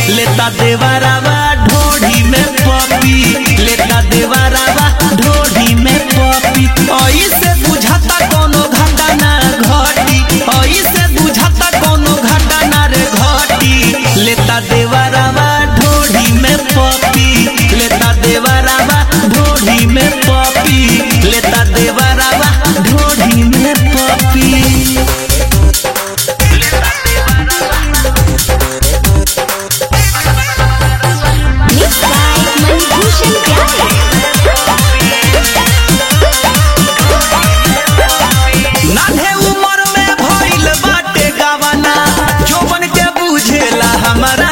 लेता देवरावा ढोढ़ी में पपी लेता देवरावा ढोढ़ी में पपी ऐसे बुझाता कोनो घटना घटी ऐसे बुझाता कोनो घटना रे घटी लेता देवरावा ढोढ़ी में पपी लेता देवरावा ढोढ़ी में पपी लेता देवरावा ढोढ़ी में पपी Mixed by Manibhushan Pyare. नान्हे उमर में भइल बाटे गवाना जोबन के बुझेला हमारा